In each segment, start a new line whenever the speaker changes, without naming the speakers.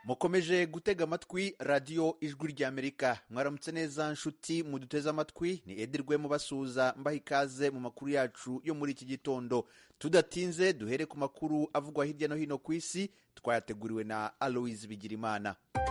mukomeje gutega amatwi radiyo ijwi ry'amerika mwaramutse neza nshuti muduteze amatwi ni edirwe mubasuhuza mbaha ikaze mu makuru yacu yo muri iki gitondo tudatinze duhere ku makuru avugwa hirya no hino ku isi twayateguriwe na aloise bigirimana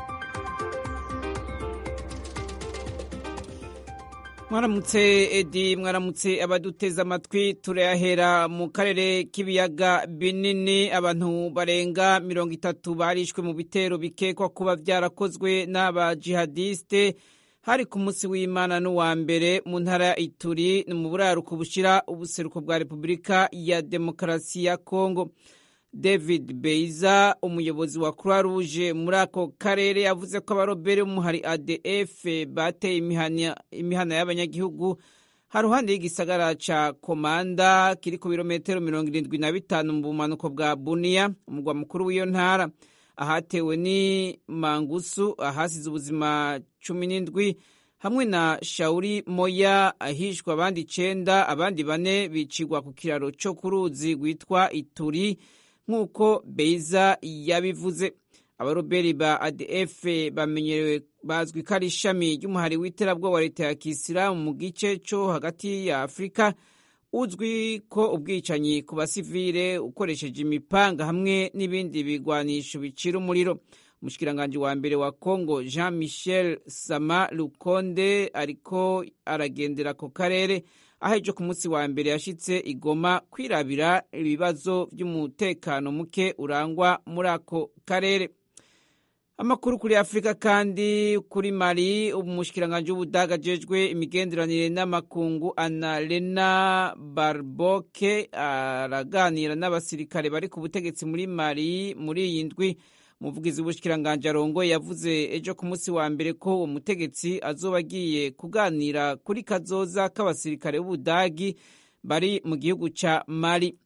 mwaramutse edi mwaramutse abaduteze amatwi turayahera mu karere k'ibiyaga binini abantu barenga mirongo itatu barishwe mu bitero bikekwa kuba byarakozwe n'abajihadiste hari ku munsi w'imana n'uwa mbere mu ntara ya ituri ni mu buraruko bushyira ubuseruko bwa repubulika ya demokarasi ya kongo david beiza umuyobozi wa croix rouge muri ako karere yavuze ko abarobere b'umuhari adf bateye imihana y'abanyagihugu haruhande y'igisagara ca komanda kiri ku birometero mirongo irindwi na bitanu mu bumanuko bwa buniya umugwa mukuru w'iyo ntara ahatewe ni mangusu ahasize ubuzima cumi n'indwi hamwe na shauri moya ahishwa abandi icenda abandi bane bicigwa ku kiraro co ku ruzi rwitwa ituri nk'uko beiza yabivuze abaroberi ba adf bamenyerewe bazwi ko ari ishami ry'umuhari w'iterabwoba wa leta ya kisilamu mu gice cyo hagati ya afurika uzwi ko ubwicanyi ku basivile ukoresheje imipanga hamwe n'ibindi bigwanisho bicira umuriro umushikiranganji wa mbere wa congo jean michel sama lukonde ariko aragendera ako karere aho ejo ku munsi wa mbere yashitse igoma kwirabira ibibazo by'umutekano muke urangwa muri ako karere amakuru kuri afurika kandi kuri mali umushikiranganji w'ubudaga ajejwe imigenderanire n'amakungu analena barboke araganira n'abasirikare bari ku butegetsi muri mali muri iyi ndwi umuvugizi w'ubushikiranganje arongoye yavuze ejo ku munsi wa mbere ko uwo mutegetsi azoba agiye kuganira kuri kazoza k'abasirikare b'ubudagi bari mu gihugu ca mali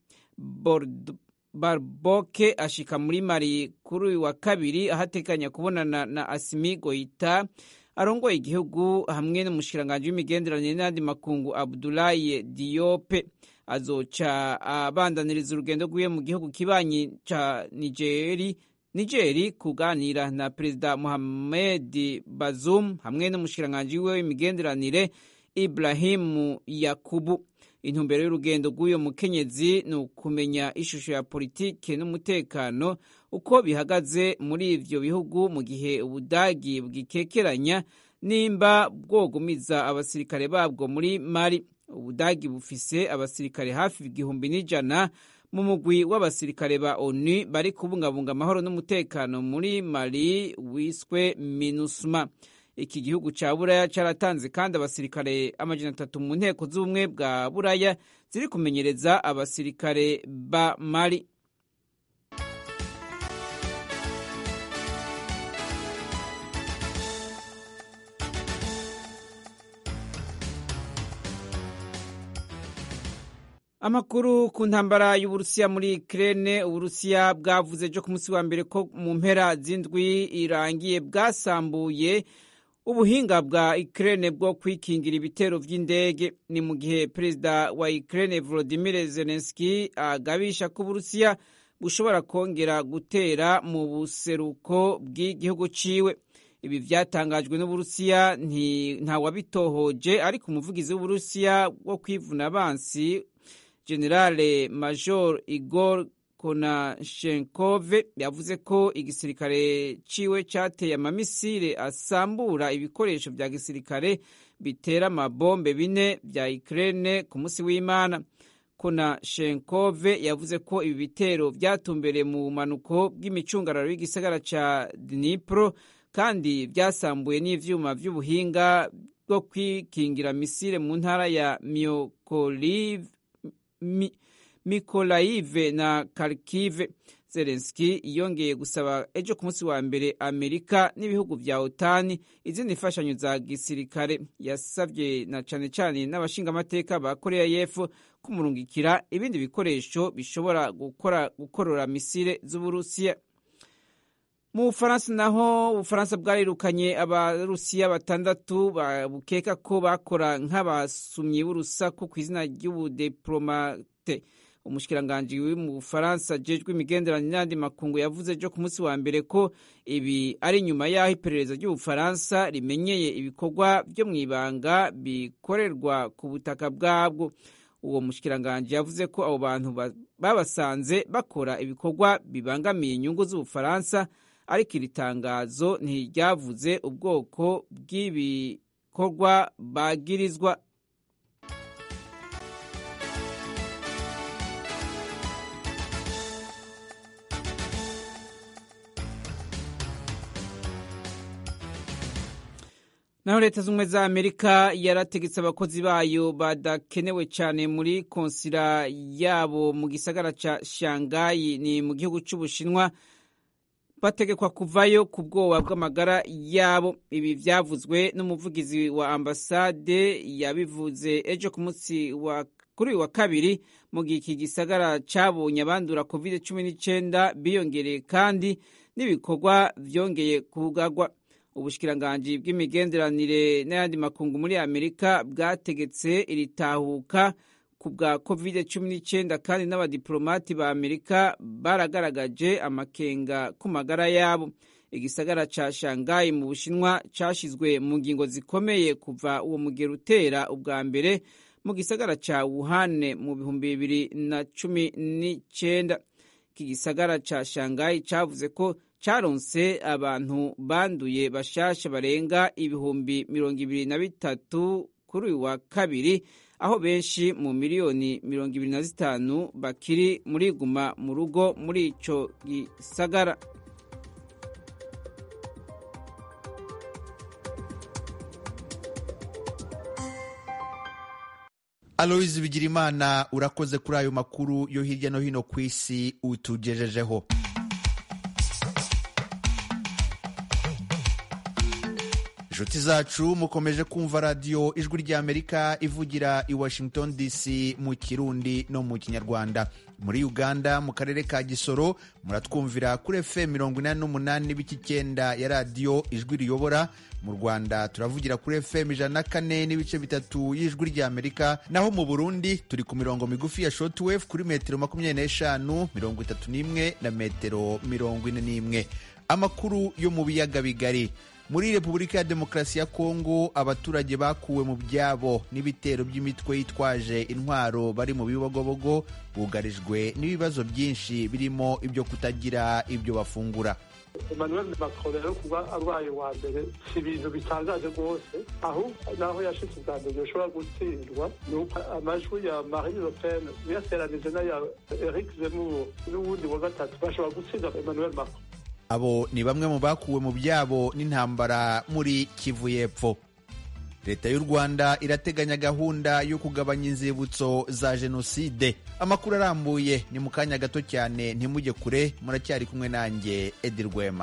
barboke ashika muri mali kuri uyu wa kabiri ahatekanya kubonana na asimi goita arongoye igihugu hamwe n'umushikiranganje w'imigenderanire n'andi makungu abdulaye diope azoca abandaniriza urugendo rwiwe mu gihugu kibanyi ca nigeri nigeri kuganira na perezida muhamed bazum hamwe n'umushikiranganji wiwe w'imigenderanire ibrahimu yakubu intumbero y'urugendo rw'uyo mukenyezi ni ukumenya ishusho ya politike n'umutekano uko bihagaze muri ivyo bihugu mu gihe ubudagi bwikekeranya nimba bwogumiza abasirikare babwo muri mali ubudagi bufise abasirikare hafi igihumbi n'ijana mu mugwi w'abasirikare ba onu bari kubungabunga amahoro n'umutekano muri mali wiswe minusma iki gihugu ca buraya caratanze kandi abasirikare amajana atatu mu nteko z'ubumwe bwa buraya ziri kumenyereza abasirikare ba mali amakuru ku ntambara y'uburusiya muri Ukraine uburusiya bwavuze ejo ku munsi wa mbere ko mu mpera z'indwi irangiye bwasambuye ubuhinga bwa Ukraine bwo kwikingira ibitero vy'indege ni mu gihe perezida wa Ukraine Volodymyr Zelensky agabisha ko uburusiya bushobora kongera gutera mu buseruko bw'igihugu ciwe ibi vyatangajwe n'uburusiya ntawabitohoje ariko umuvugizi w'uburusiya wo kwivuna abansi generale major igor konashenkov yavuze ko igisirikare ciwe cateye amamisire asambura ibikoresho vya gisirikare bitera amabombe bine vya Ukraine ku musi w'Imana konashenkov yavuze ko ibi bitero vyatumbereye mu bumanuko bw'imicungararo y'igisagara ca Dnipro kandi vyasambuye n'ivyuma vy'ubuhinga bwo kwikingira misile mu ntara ya Mykolaiv Mi, Mikolaive na Kharkiv. Zelensky yongeye gusaba ejo ku munsi wa mbere Amerika n'ibihugu vya OTAN izindi mfashanyo za gisirikare. Yasavye na cane cane n'abashingamateka ba Korea y'Epfo kumurungikira ibindi bikoresho bishobora gukora gukorora misile z'Uburusiya. Mu Bufaransa naho Ubufaransa bwarirukanye abarusiya batandatu bukeka ko bakora nk'abasumyi b'urusaku ku izina ry'ubudiplomate umushikiranganji wi mu bufaransa jejwe imigenderanire n'andi makungu yavuze ejo ku munsi wa mbere ko ibi ari nyuma y'aho iperereza ry'ubufaransa rimenyeye ibikorwa byo mu ibanga bikorerwa ku butaka bwabwo uwo mushikiranganji yavuze ko abo bantu babasanze bakora ibikorwa bibangamiye inyungu z'ubufaransa ariko iri tangazo ntiryavuze ubwoko bw'ibikorwa bagirizwa naho leta z'ubumwe za amerika yarategetse abakozi bayo badakenewe cyane muri konsila yabo mu gisagara ca shangayi ni mu gihugu c'ubushinwa bategekwa kuvayo ku bwoba bw'amagara yabo ibi vyavuzwe n'umuvugizi wa ambasade yabivuze ejo ku munsi wa kuri uyu wa kabiri mu gihe iki gisagara cabonye abandura covid cumi n'icenda biyongereye kandi n'ibikorwa vyongeye kugarwa ubushikiranganji bw'imigenderanire n'ayandi makungu muri amerika bwategetse iritahuka ku bwa covid cumi n'icyenda kandi n'abadiplomati ba amerika baragaragaje amakenga ku magara yabo igisagara ca shangayi mu bushinwa cashizwe mu ngingo zikomeye kuva uwo mugero utera ubwa mbere mu gisagara ca wuhane mu bihumbi bibiri na cumi n'icyenda iki gisagara ca shangayi cavuze ko caronse abantu banduye bashasha barenga ibihumbi mirongo ibiri na bitatu kuri uyu wa kabiri aho benshi mu miliyoni mirongo ibiri na zitanu bakiri muri guma mu rugo muri ico gisagara
aloyizi bigirimana urakoze kuri ayo makuru yo hirya no hino ku isi utugejejeho inshuti zacu mukomeje kumva radiyo ijwi ry'amerika ivugira i washington dc mu kirundi no mu kinyarwanda muri uganda mu karere ka gisoro muratwumvira kuri fm mirongo inani n'umunani n'ibice icyenda ya radiyo ijwi riyobora mu rwanda turavugira kuri fm ijana na kane n'ibice bitatu y'ijwi ry'amerika naho mu burundi turi ku mirongo migufi ya shortwave kuri metero makumyabiri n'eshanu mirongo itatu n'imwe na metero mirongo ine n'imwe amakuru yo mu biyaga bigari muri repubulika ya demokarasi ya kongo abaturage bakuwe mu byabo n'ibitero by'imitwe yitwaje intwaro bari mu bibogobogo bugarijwe n'ibibazo byinshi birimo ibyo kutagira ibyo bafungura
emmanuel macron rero kuba abaye wa mbere si ibintu bitangaje rwose ahubwo naho yashitse ubwa mbere yoshobora gutsindwa ni uko amajwi ya marine le pen uyateranije n'aya eric zemmour n'uwundi wa gatatu bashobora gutsinda emmanuel macron
abo ni bamwe mu bakuwe mu byabo n'intambara muri kivu y'epfo leta y'u rwanda irateganya gahunda yo kugabanya inzibutso za jenoside amakuru arambuye ni mu kanya gato cyane ntimujye kure muracyari kumwe nanjye edi rwema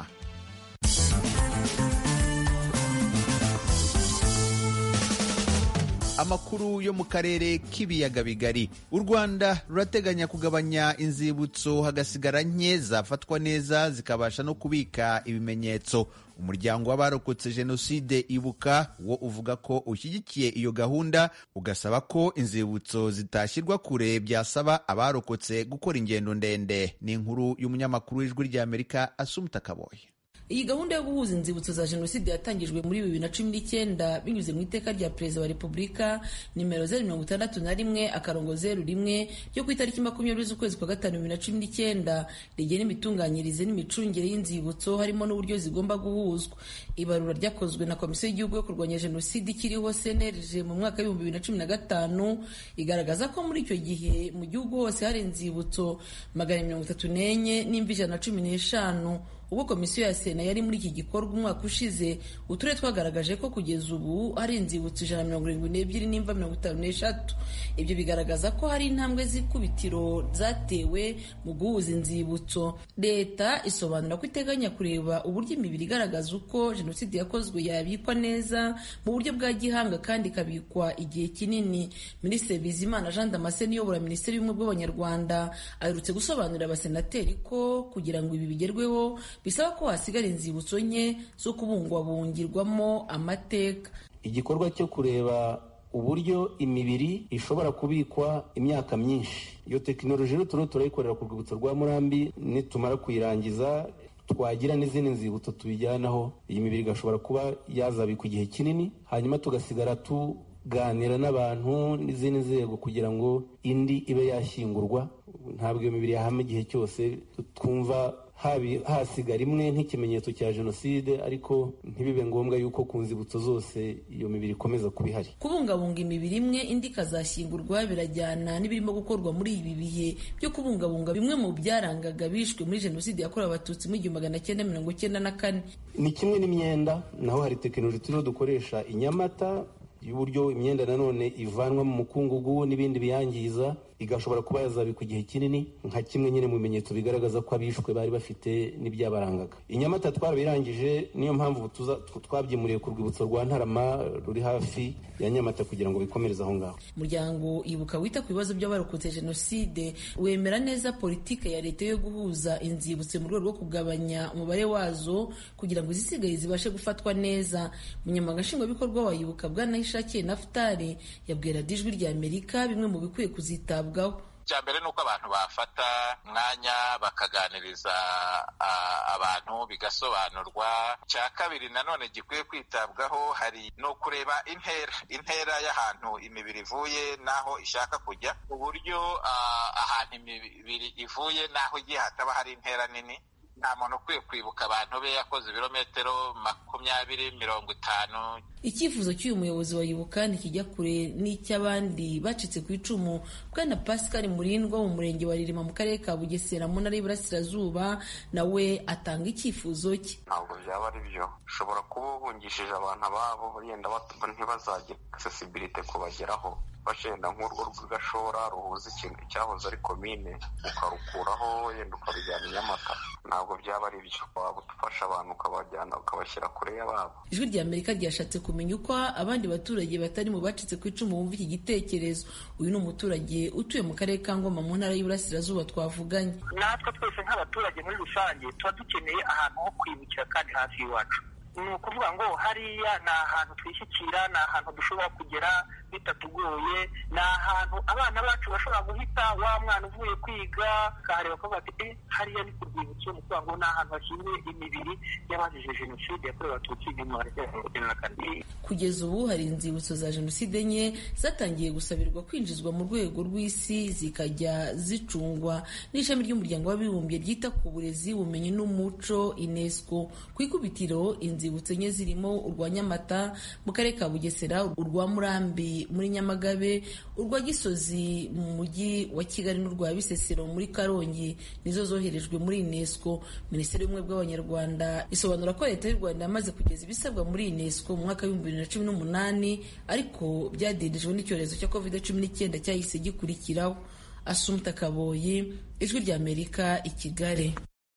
amakuru yo mu karere k'ibiyaga bigari u rwanda rurateganya kugabanya inzibutso hagasigara nke zafatwa neza zikabasha no kubika ibimenyetso umuryango w'abarokotse jenoside ibuka wo uvuga ko ushyigikiye iyo gahunda ugasaba ko inzibutso zitashyirwa kure byasaba abarokotse gukora ingendo ndende ni inkuru y'umunyamakuru w'ijwi ry'amerika asumuta kaboye
iyi gahunda yo guhuza inzibutso za jenoside yatangijwe muri bibiri na cumi n'icyenda binyuze mu iteka rya perezida wa repubulika nimero zeru mirongo itandatu na rimwe akarongo zeru rimwe ryo ku itariki makumyabiri z'ukwezi kwa gatanu bibiri na cumi n'icyenda rigena imitunganyirize n'imicungire y'inzibutso harimo n'uburyo zigomba guhuzwa ibarura ryakozwe na komisiyo y'igihugu yo kurwanya jenoside ikiriho cnlg mu mwaka w'ibihumbi bibiri na cumi na gatanu igaragaza ko muri icyo gihe mu gihugu hose hari inzibutso magana mirongo itatu n'enye n'imvi ijana na cumi n'eshanu ubwo komisiyo ya sena yari muri iki gikorwa umwaka ushize uturere twagaragaje ko kugeza ubu hari inzibutso ijana na mirongo irindwi n'ebyiri n'imva mirongo itanu n'eshatu ibyo bigaragaza ko hari intambwe z'ikubitiro zatewe mu guhuza inzibutso leta isobanura ko iteganya kureba uburyo imibiri igaragaza uko jenoside yakozwe yabikwa neza mu buryo bwa gihanga kandi ikabikwa igihe kinini minisitiri bizimana jean damascene uyobora minisiteri y'ubumwe bw'abanyarwanda aherutse gusobanurira abasenateri ko kugira ngo ibi bigerweho bisaba ko hasigara inzibutso nke zo kubungwabungirwamo amateka
igikorwa cyo kureba uburyo imibiri ishobora kubikwa imyaka myinshi iyo tekinoloji rero turiho turayikorera ku rwibutso rwa murambi nitumara kuyirangiza twagira n'izindi nzibutso tubijyanaho iyi mibiri igashobora kuba yazabikwa igihe kinini hanyuma tugasigara tuganira n'abantu n'izindi nzego kugira ngo indi ibe yashyingurwa ntabwo iyo mibiri yahama igihe cyose twumva hasigara imwe nk'ikimenyetso cya jenoside ariko ntibibe ngombwa yuko ku nzibutso zose iyo mibiri ikomeza kuba ihari
kubungabunga imibiri imwe indi ikazashyingurwa birajyana n'ibirimo gukorwa muri ibi bihe byo kubungabunga bimwe mu byarangaga bishwe muri jenoside yakorewe abatutsi mu igihumbi magana cyenda mirongo cyenda na kane
ni kimwe n'imyenda naho hari tekinoloji turiho dukoresha inyamata y'uburyo imyenda nanone ivanwa mu mukungugu n'ibindi biyangiza igashobora kuba yazabikwa igihe kinini nka kimwe nyine mu bimenyetso bigaragaza ko abishwe bari bafite n'ibyabarangaga inyamata twarabirangije niyo mpamvu twabyimuriye ku rwibutso rwa ntarama ruri hafi ya nyamata kugira ngo bikomereze aho ngaho
umuryango ibuka wita ku bibazo by'abarokotse jenoside wemera neza politike ya leta yo guhuza inzibutso mu rwego rwo kugabanya umubare wazo kugira ngo izisigaye zibashe gufatwa neza umunyamabanga nshingwabikorwa wa ibuka bwanayishakiye nafutari yabwira ijwi rya amerika bimwe mu bikwiye kuzitabwaho
icya mbere ni uko abantu bafata umwanya bakaganiriza abantu bigasobanurwa icya kabiri nanone gikwiye kwitabwaho hari ni ukureba intera intera y'ahantu imibiri ivuye n'aho ishaka kujya ku buryo ahantu imibiri ivuye n'aho igiye hataba hari intera nini nta muntu ukwiye kwibuka abantu be yakoze ibirometero makumyabiri mirongo itanu
icyifuzo cy'uyu muyobozi wa ibuka ntikijya kure n'icy'abandi bacitse ku icumu bwana pascal murindwa mu murenge wa ririma mu karere ka bugesera mu ntara y'iburasirazuba nawe atanga icyifuzo cye
ntabwo byaba ari byo ushobora kuba uhungishije abantu ababo yenda ntibazagire accessibility kubageraho washenda nk'urwo rw'igashora ruhuza ikintu cyahoze ari komine ukarukuraho yenda ukabijyana i nyamata ntabwo byaba ari byo waba ufasha abantu ukabajyana ukabashyira kure y'ababo
ijwi rya amerika ryashatse kumenya uko abandi baturage batari mu bacitse ku icumu bumva iki gitekerezo uyu ni umuturage utuye mu karere ka ngoma mu ntara y'iburasirazuba twavuganye
natwe twese nk'abaturage muri rusange tuba dukeneye ahantu ho kwibukira kandi hafi y'iwacu ni ukuvuga ngo hariya ni ahantu twishyikira ni ahantu dushobora kugera bitatugoye ni ahantu abana bacu bashobora guhita wa mwana uvuye kwiga akahareba akavuga ati eh hariya ni ku rwibutso ni ukuvuga ngo ni ahantu hashyinguye imibiri y'abazize jenoside yakorewe abatutsi igihumbi magana cyenda mirongo icyenda na kane
kugeza ubu hari inzibutso za jenoside enye zatangiye gusabirwa kwinjizwa mu rwego rw'isi zikajya zicungwa n'ishami ry'umuryango w'abibumbye ryita ku burezi ubumenyi n'umuco unesco ku ikubitiro inzibutso enye zirimo urwa nyamata mu karere ka bugesera urwa murambi muri nyamagabe urwa gisozi mu mujyi wa kigali n'urwa bisesero muri karongi nizo zoherejwe muri unesco minisiteri y'ubumwe bw'abanyarwanda isobanura ko leta y'u rwanda yamaze kugeza ibisabwa muri unesco mu mwaka w'ibihumbi bibiri na cumi n'umunani ariko byadindijwe n'icyorezo cya covid cumi n'icyenda cyahise gikurikiraho asumta kaboyi ijwi ry'amerika i kigali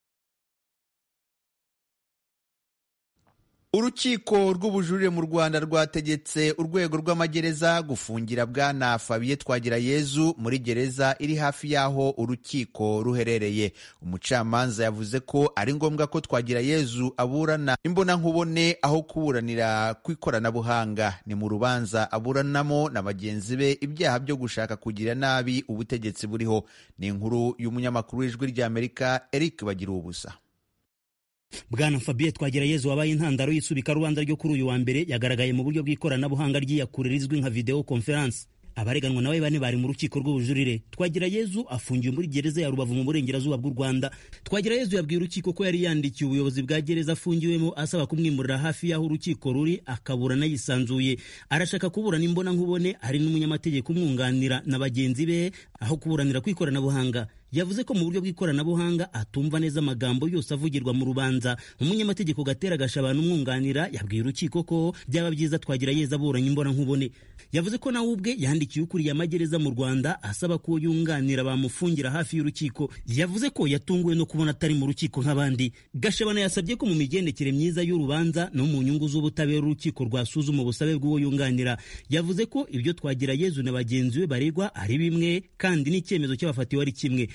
urukiko rw'ubujurire mu rwanda rwategetse urwego rw'amagereza gufungira bwana fabiye twagirayezu muri gereza iri hafi y'aho urukiko ruherereye umucamanza yavuze ko ari ngombwa ko twagirayezu aburana imbonankubone aho kuburanira ku ikoranabuhanga ni mu rubanza aburanamo na bagenzi be ibyaha byo gushaka kugira nabi ubutegetsi buriho ni inkuru y'umunyamakuru w'ijwi ry'amerika eric bagira ubusa
bwana fabien twagirayezu wabaye intandaro y'isubika rubanza ryo kuri uyu wa mbere yagaragaye mu buryo bw'ikoranabuhanga ry'iyakure rizwi nka video conference abareganwa nawe bane bari mu rukiko rw'ubujurire twagirayezu afungiwe muri gereza ya rubavu mu burengerazuba bw'u rwanda twagirayezu yabwiye urukiko ko yari yandikiye ubuyobozi bwa gereza afungiwemo asaba kumwimurira hafi y'aho urukiko ruri akaburana yisanzuye arashaka kuburana imbona nkubone hari n'umunyamategeko umwunganira na bagenzi be aho kuburanira ku ikoranabuhanga yavuze ko mu buryo bw'ikoranabuhanga atumva neza amagambo yose avugirwa mu rubanza umunyamategeko gatera gashabana umwunganira yabwiye urukiko ko byaba byiza twagira yeza aburanye imbona nkubone yavuze ko nawe ubwe yandikiye ukuriye amagereza mu rwanda asaba ko yunganira bamufungira hafi y'urukiko yavuze ko yatunguwe no kubona atari mu rukiko nk'abandi gashabana yasabye ko mu migendekere myiza y'urubanza no mu nyungu z'ubutabera urukiko rwasuzuma ubusabe bw'uwo yunganira yavuze ko ibyo twagira yezu na bagenzi be baregwa ari bimwe kandi n'icyemezo cy'abafatiwe ari kimwe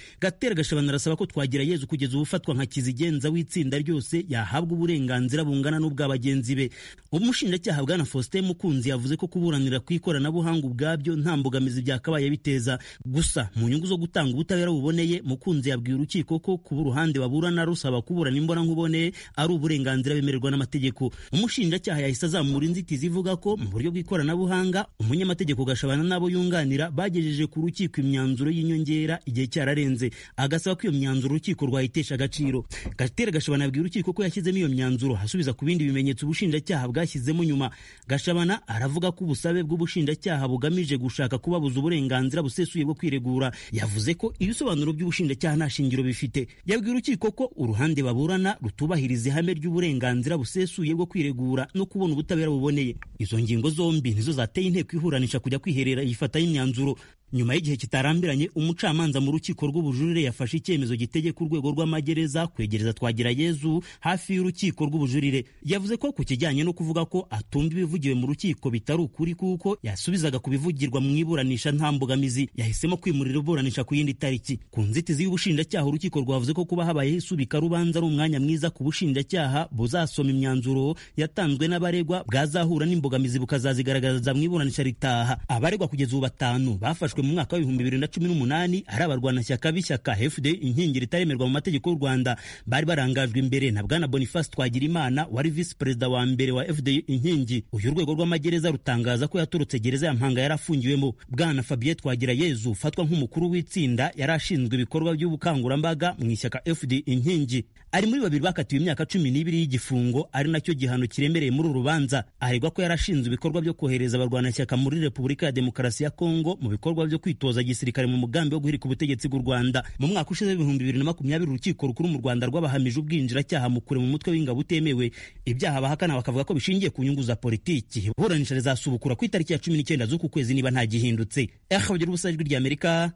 gatera gashabana arasaba ko twagira yezu kugeza ubufatwa nka kizigenza w'itsinda ryose yahabwa uburenganzira bungana n'ubwa bagenzi be umushinjacyaha bwana faustin mukunzi yavuze ko kuburanira ku ikoranabuhanga ubwabyo nta mbogamizi byakabaye biteza gusa mu nyungu zo gutanga ubutabera buboneye mukunzi yabwiye urukiko ko kuba uruhande baburana rusaba kuburana imbonankubone ari uburenganzira bemererwa n'amategeko umushinjacyaha yahise azamura inzitizi ivuga ko mu buryo bw'ikoranabuhanga umunyamategeko gashabana n'abo yunganira bagejeje ku rukiko imyanzuro y'inyongera igihe cyararenze agasaba ko iyo myanzuro urukiko rwayitesha agaciro gatera gashabana yabwiye urukiko ko yashyizemo iyo myanzuro asubiza ku bindi bimenyetso ubushinjacyaha bwashyizemo nyuma gashabana aravuga ko ubusabe bw'ubushinjacyaha bugamije gushaka kubabuza uburenganzira busesuye bwo kwiregura yavuze ko ibisobanuro by'ubushinjacyaha nta shingiro bifite yabwiye urukiko ko uruhande baburana rutubahiriza ihame ry'uburenganzira busesuye bwo kwiregura no kubona ubutabera buboneye izo ngingo zombi nizo zateye inteko ihuranisha kujya kwiherera yifataho imyanzuro nyuma y'igihe kitarambiranye umucamanza mu rukiko rw'ubujurire yafashe icyemezo gitegeka urwego rw'amagereza kwegereza twagira yezu hafi y'urukiko rw'ubujurire yavuze ko ku kijyanye no kuvuga ko atumva ibivugiwe mu rukiko bitari ukuri kuko yasubizaga ku bivugirwa mu iburanisha nta mbogamizi yahisemo kwimurira iburanisha ku yindi tariki ku nzitizi y'ubushinjacyaha urukiko rwavuze ko kuba habayeho isubika rubanza ari umwanya mwiza ku bushinjacyaha buzasoma imyanzuro yatanzwe n'abaregwa bwazahura n'imbogamizi bukazazigaragaza mu iburanisha ritaha abaregwa kugeza ubu batanu bafashwe mu mwaka w'ibihumbi bibiri na cumi n'umunani ari abarwanashyaka b'ishyaka fd inkingi ritaremerwa mu mategeko y'u rwanda bari barangajwe imbere na bwana boniface twagirimana wari visi perezida wa mbere wa fd inkingi uyu urwego rw'amagereza rutangaza ko yaturutse gereza ya mpanga yari afungiwemo bwana fabien twagira yezu ufatwa nk'umukuru w'itsinda yari ashinzwe ibikorwa by'ubukangurambaga mu ishyaka fd inkingi ari muri babiri bakatiwe imyaka cumi n'ibiri y'igifungo ari nacyo gihano kiremereye muri uru rubanza aregwa ko yari ashinzwe ibikorwa byo kohereza abarwanashyaka muri repubulika ya demokarasi ya kongo mu bikorwa byo kwitoza gisirikare mu mugambi wo guhirika ubutegetsi bw'u rwanda mu mwaka ushize w'ibihumbi bibiri na makumyabiri urukiko rukuru mu rwanda rwabahamije ubwinjiracyaha mu kure mu mutwe w'ingabo utemewe ibyaha bahakana bakavuga ko bishingiye ku nyungu za politiki iburanisha rizasubukura ku itariki ya cumi n'icyenda z'uku kwezi niba nta gihindutse ehabagira ubusa ijwi ry'amerika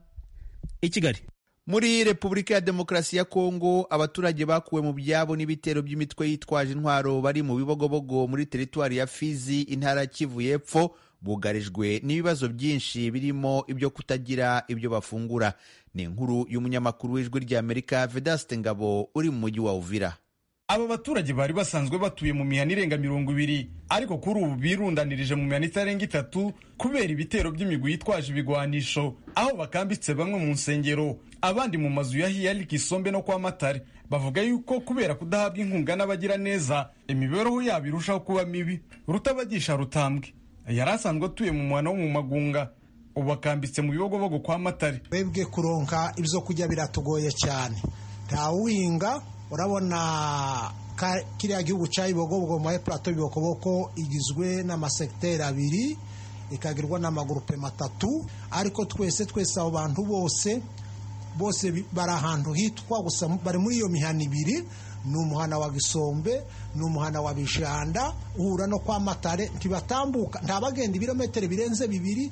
i kigali
muri repubulika ya demokarasi ya kongo abaturage bakuwe mu byabo n'ibitero by'imitwe yitwaje intwaro bari mu bibogobogo muri teritwari ya fizi intara kivu y'epfo bugarijwe n'ibibazo byinshi birimo ibyo kutagira ibyo bafungura ni inkuru y'umunyamakuru w'ijwi ry'amerika vedaste ngabo uri mu mujyi wa uvira
aba baturage bari basanzwe batuye mu mihana irenga mirongo ibiri ariko kuri ubu birundanirije mu mihana itarenga itatu kubera ibitero by'imigwi yitwaje ibigwanisho aho bakambitse bamwe mu nsengero abandi mu mazu ya hiyari kisombe no kwa matare bavuga yuko kubera kudahabwa inkunga n'abagira neza imibereho yabo irushaho kuba mibi rutabagisha rutambwe yari asanzwe atuye mu muhana wo mu magunga ubu akambitse mu bibogobogo kwa matare
twebwe kuronka ibyo kurya biratugoye cyane ntawuhinga urabona kiriya gihugu cya ibogobogo mu epurato y'ibokoboko igizwe n'amasekiteri abiri ikagirwa n'amagurupe matatu ariko twese twese abo bantu bose bose bari ahantu hitwa gusa bari muri iyo mihana ibiri ni umuhana wa gisombe ni umuhana wa bijanda uhura no kwa matare ntibatambuka nta bagenda ibirometero birenze bibiri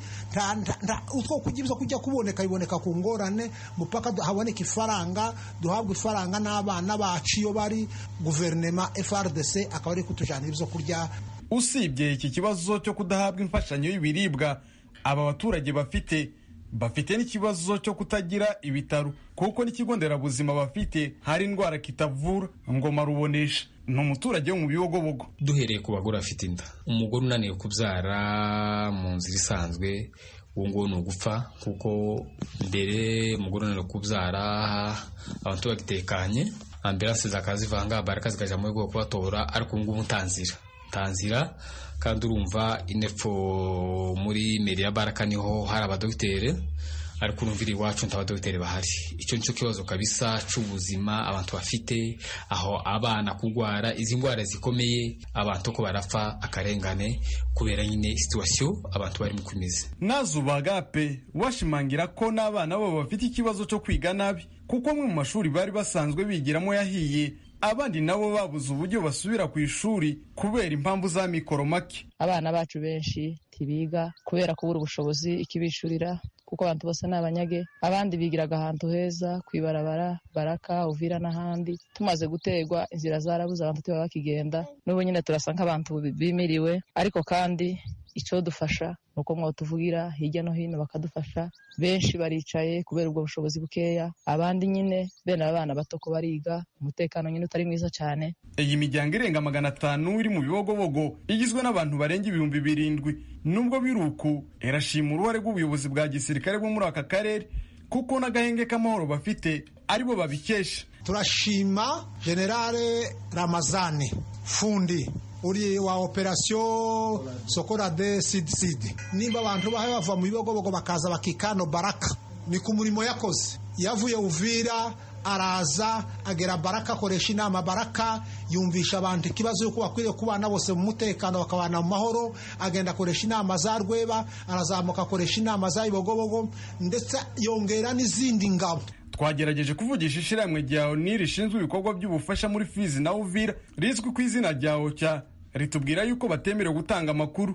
utwo kurya ibyo kujya kuboneka biboneka ku ngorane mupaka haboneka ifaranga duhabwa ifaranga n'abana bacu iyo bari guverinema frdc akaba ari kutujyanira ibyo kurya
usibye iki kibazo cyo kudahabwa imfashanyo y'ibiribwa aba baturage bafite bafite n'ikibazo cyo kutagira ibitaro kuko n'ikigo nderabuzima bafite hari indwara kitavura ngoma rubonesha ni umuturage wo mu bibogobogo
duhereye ku bagore bafite inda umugore unaniwe kubyara mu nzira isanzwe uwo nguwo ni ugupfa kuko mbere umugore unaniwe kubyara abantu bagitekanye ambiranse zakazivanga baraka zikajya mu rwego kubatora ariko ubu ngubu ntanzira ntanzira kandi urumva inepfo muri meri ya baraka niho hari abadogiteri ariko urumvira iwacu nta badogiteri bahari icyo nicyo kibazo kabisa cy'ubuzima abantu bafite aho abana kurwara izi ndwara zikomeye abantu ko barapfa akarengane kubera nyine situwasiyo abantu barimo kumeze
nazubagape washimangira ko n'abana babo bafite ikibazo cyo kwiga nabi kuko amwe mu mashuri bari basanzwe bigiramo yahiye abandi nabo babuze uburyo basubira ku ishuri kubera impamvu za mikoro make
abana bacu benshi ntibiga kubera kubura ubushobozi ikibishurira kuko abantu bose ni abanyage abandi bigiraga ahantu heza ku ibarabara baraka uvira n'ahandi tumaze guterwa inzira zarabuze abantu tuba bakigenda n'ubu nyine turasa nk'abantu bimiriwe ariko kandi icyo dufasha ni uko mwatuvugira hirya no hino bakadufasha benshi baricaye kubera ubwo bushobozi bukeya abandi nyine bene abana bato ko bariga umutekano nyine utari mwiza cyane
iyi miryango irenga magana atanu iri mu bibogobogo igizwe n'abantu barenga ibihumbi birindwi nubwo biri uku irashima uruhare rw'ubuyobozi bwa gisirikare bwo muri aka karere kuko n'agahenge k'amahoro bafite aribo babikesha
turashima generale ramazani fundi uri wa operasiyo sokorade sidi sidi nimba abantu bahe bava mu bibogobogo bakaza bakikano baraka ni ku murimo yakoze yavuye uvira araza agera baraka akoresha inama baraka yumvisha abantu ikibazo yuko bakwiriye kubana bose mu mutekano bakabana mu mahoro agenda akoresha inama za rweba arazamuka akoresha inama za ibogobogo ndetse yongera n'izindi ngabo
twagerageje kuvugisha ishyirahamwe rya oni rishinzwe ibikorwa by'ubufasha muri fizi na uvira rizwi ku izina rya oca ritubwira yuko batemerewe gutanga amakuru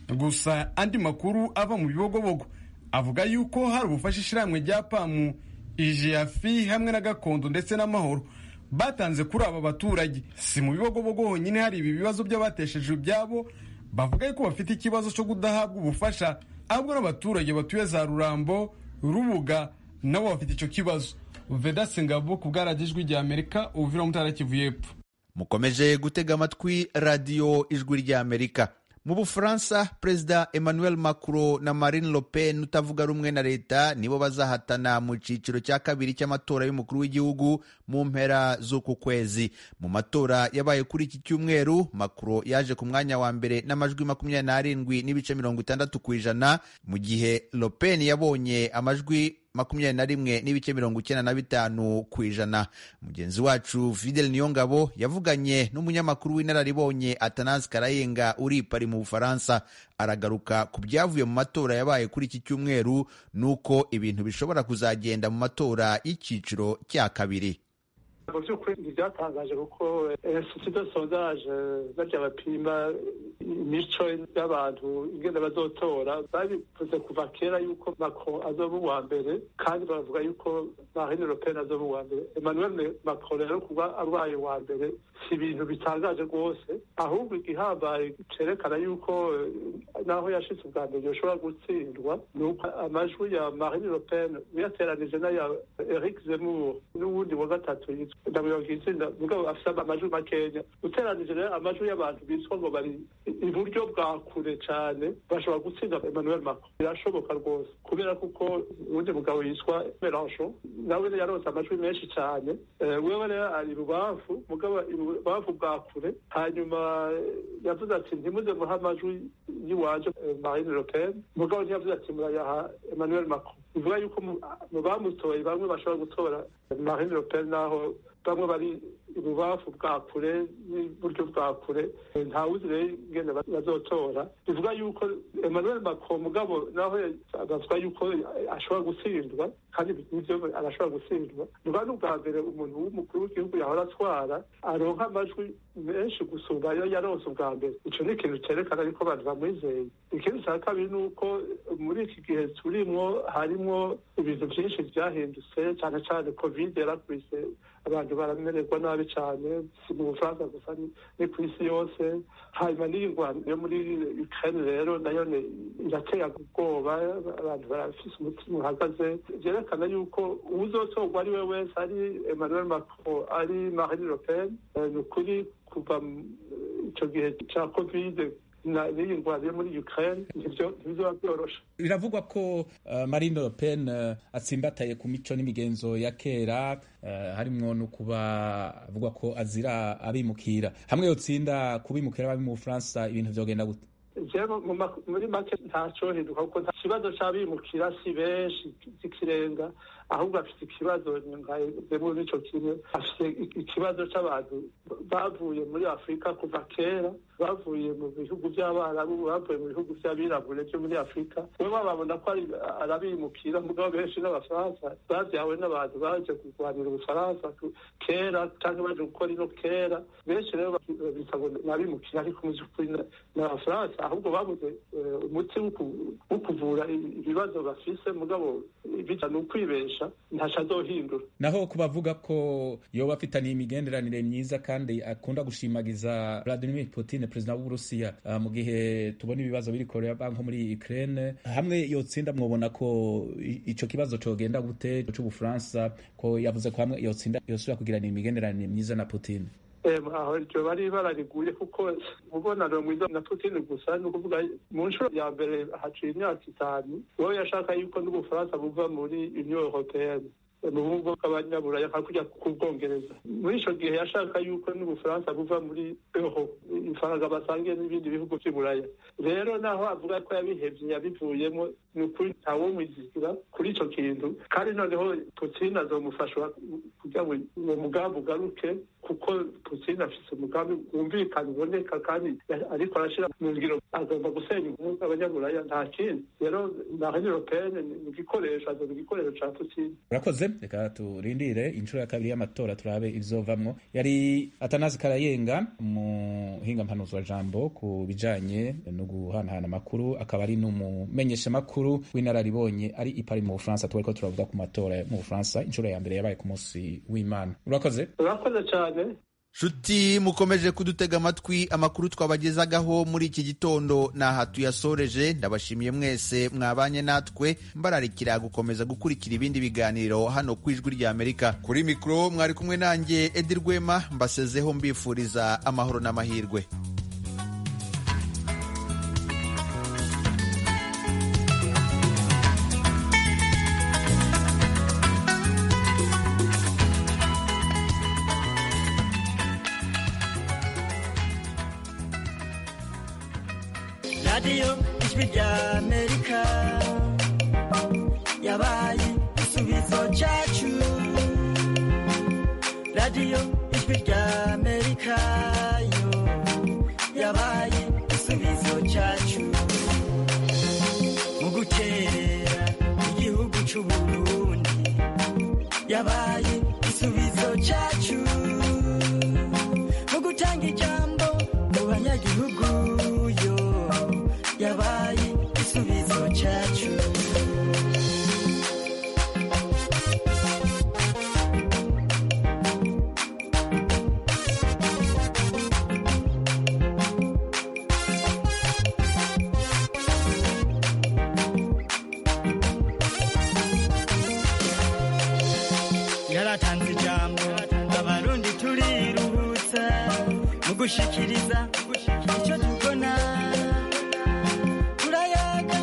gusa andi makuru ava mu bibogobogo avuga yuko hari ubufasha ishyirahamwe rya pamu ijiyafi hamwe na gakondo ndetse n'amahoro batanze kuri aba baturage si mu bibogobogo honyine hari ibi bibazo by'abateshejwe ibyabo bavuga yuko bafite ikibazo cyo kudahabwa ubufasha ahubwo n'abaturage batuye za rurambo rubuga nabo bafite icyo kibazo vedase ngabo ku bwaragijwi rya amerika uvira mutara kivu y'epfo
mukomeje gutega amatwi radiyo ijwi rya amerika mu bufaransa perezida emmanuel macron na marine le pen utavuga rumwe na leta nibo bazahatana mu cyiciro cya kabiri cy'amatora y'umukuru w'igihugu mu mpera z'uku kwezi mu matora yabaye kuri iki cyumweru macron yaje ku mwanya wa mbere n'amajwi makumyabiri n'arindwi n'ibice mirongo itandatu ku ijana mu gihe le pen yabonye amajwi makumyabiri na rimwe n'ibice mirongo icyenda na bitanu ku ijana mugenzi wacu fidel niyongabo yavuganye n'umunyamakuru w'inararibonye atanasi karayenga uri i pari mu bufaransa aragaruka ku byavuye mu matora yabaye kuri iki cyumweru n'uko ibintu bishobora kuzagenda mu matora y'icyiciro cya kabiri
mu by'ukuri ntibyatangaje kuko institut de sondage barya bapima imico y'abantu ingene bazotora babivuze kuva kera yuko macron azoba uwa mbere kandi baravuga yuko marine le pen azoba uwa mbere emmanuel macron rero kuba arwaye uwa mbere si ibintu bitangaje rwose ahubwo igihambaye cerekana yuko naho yashitse ubwa mbere yoshobora gutsindwa ni uko amajwi ya marine le pen uyateranije n'aya eric zemmour n'uwundi wa gatatu yitwa ndabuyoboka itsinda mugabo afise amajwi makenya uteranije rero amajwi y'abantu bitwa ngo bari iburyo bwa kure cane bashobora gutsinda emmanuel macron birashoboka rwose kubera kuko uwundi mugabo yitwa melanchon nawe yaronse amajwi menshi cane wewe rero ari ibubamfu mugabo ibubamfu bwa kure hanyuma yavuze ati ntimuze muha amajwi y'iwanje marine le pen mugabo ntiyavuze ati murayaha emmanuel macron bivuga yuko mu bamutoye bamwe bashobora gutora marine le pen naho bamwe bari ibubafu bwa kure n'iburyo bwa kure ntawuzi rero ingene bazotora bivuga yuko emmanuel macron mugabo naho bavuga yuko ashobora gutsindwa kandi nivyo arashobora gutsindwa bivuga n'ubwa mbere umuntu w'umukuru w'igihugu yahora atwara aronka amajwi menshi gusumba ayo yaronse ubwa mbere ico ni ikintu cerekana yuko abantu bamwizeye ikindi ca kabiri ni uko muri iki gihe turimwo harimwo ibintu vyinshi vyahindutse cane cane covid yarakubise abantu baramererwa nabi cyane si mu bufaransa gusa ni ku isi yose hanyuma n'iyi ngwano yo muri ukraine rero nayo irateye ubwoba abantu barafise umutima uhagaze vyerekana yuko uwuzotorwa ari we wese ari emmanuel macron ari marine le pen ni ukuri kuva ico gihe ca covid n'iyi ndwara yo muri ukraine ntibizoba byoroshe
biravugwa ko marine le pen atsimbataye ku mico n'imigenzo ya kera harimwo no kuba avugwa ko azira abimukira hamwe yotsinda kubimukira babi mu bufaransa ibintu vyogenda gute
muri make ntacohinduka kuko nta kibazo c'abimukira si benshi z'ikirenga ahubwo afite ikibazo nkazemo n'ico kimwe afite ikibazo c'abantu bavuye muri afurika kuva kera bavuye mu bihugu by'abarabu bavuye mu bihugu by'abirabure byo muri afurika we bababona ko arabimukira mugabo benshi n'abafaransa babyawe n'abantu baje kurwanira ubufaransa kera cyangwa baje gukora ino kera benshi rero babita ngo nabimukira ariko mu by'ukuri n'abafaransa ahubwo babuze umuti wo kuvura ibibazo bafise mugabo bija ni ukwibesha ntaco azohindura
naho ku bavuga ko yoba afitaniye imigenderanire myiza kandi akunda gushimagiza Vladimir Putin perezida w'uburusiya uh, mu gihe tubona ibibazo biri korea nko muri ukraine hamwe yotsinda mwobona ko ico kibazo cogenda gute c'ubufaransa ko yavuze ko hamwe yotsinda yosubira kugirana imigenderanire myiza na putin
aho iryo bari barariguye kuko umubonano mwiza na putin gusa ni ukuvuga mu nshuro ya mbere haciye imyaka itanu wowe yashaka yuko n'ubufaransa buva muri union européenne mu bumvo bw'abanyaburaya nka kujya ku bwongereza muri icyo gihe yashaka yuko n'ubufaransa buva muri euro ifaranga basangiye n'ibindi bihugu by'iburaya rero naho avuga ko yabihevye yabivuyemo ni ukuri ntawomwizigura kuri icyo kintu kandi noneho putin azomufasha kugira ngo uwo mugambi ugaruke kuko putin afise umugambi wumvikana uboneka kandi ariko arashira mu ngiro agomba gusenya ubumwe bw'abanyaburaya nta kindi rero na union européenne ni igikoresho azoba igikoresho ca putin
urakoze reka turindire inshuro ya kabiri y'amatora turabe ibizovamwo yari atanazi karayenga umuhinga mpanuzwa jambo ku bijanye no guhanahana amakuru akaba ari n'umumenyesha makuru w'inararibonye ari ipari mu bufaransa tubariko turavuga ku matora mu bufaransa inshuro ya mbere yabaye ku munsi w'imana urakoze
urakoze cyane
nshuti mukomeje kudutega amatwi amakuru twabagezagaho muri iki gitondo ni aha tuyasoreje ndabashimiye mwese mwabanye natwe mbararikira gukomeza gukurikira ibindi biganiro hano ku ijwi rya amerika kuri mikoro mwari kumwe nanjye edi rwema mbasezeho mbifuriza amahoro n'amahirwe
radiyo ijwi rya amerika yabaye igisubizo cyacu radiyo ijwi rya amerika yo yabaye igisubizo cyacu mu guterera igihugu cy'u burundi yabaye igisubizo cyacu mu gutanga ijambo mu banyagihugu yo yabaye igisubizo cyacu yaratanze ijambo abarundi turiruhutsa mu gushikiriza icyo tubona turayaga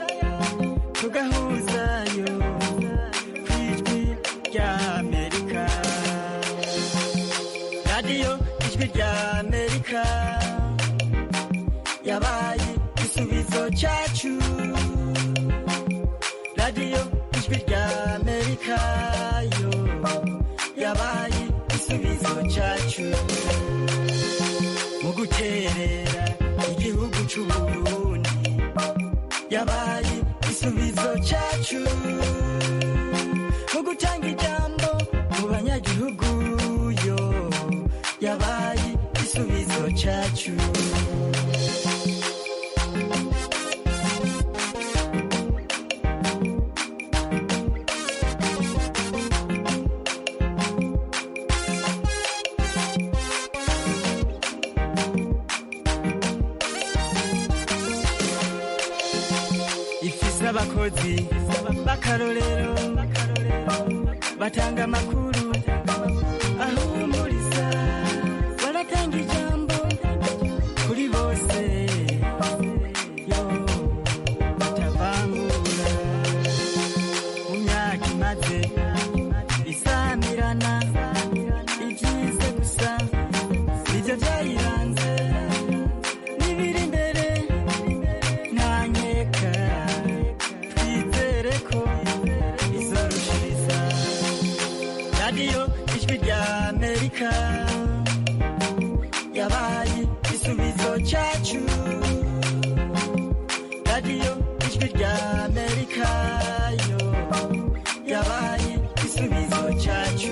tugahuzayo ku ijwi rya amerika radiyo ijwi rya amerika yabaye igisubizo cyacu radiyo ijwi rya amerika yo yabaye igisubizo cyacu mu guterera igihugu cy'u burundi yabaye igisubizo cyacu mu gutanga ijambo mu banyagihugu yo yabaye igisubizo cyacu ifise abakozi b'akarorero batanga amakuru ahumuriza baratanga ijambo kuri bose yo batavangura mu myaka imaze isamirana ibyize gusa nibyo byayiranze n'ibiri imbere ntanyeka twizere ko izorushiriza radiyo ijwi rya amerika yabaye igisubizo cyacu radiyo ijwi rya amerika yo yabaye igisubizo cyacu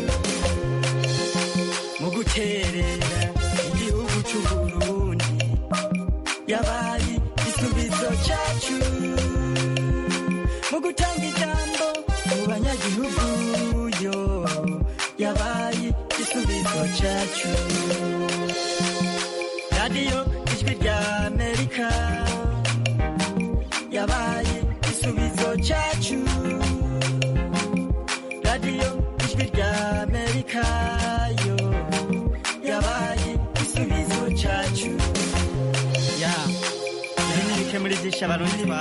mu guterera igihugu cy'u burundi yabaye igisubizo cyacu mu gutanga ijambo mu banyagihugu yo yabaye igisubizo cyacu radiyo ijwi rya amerika yabaye igisubizo cyacu radiyo ijwi rya amerika yo yabaye igisubizo cyacu ya ibi ni bike muri byinshi abarundi ba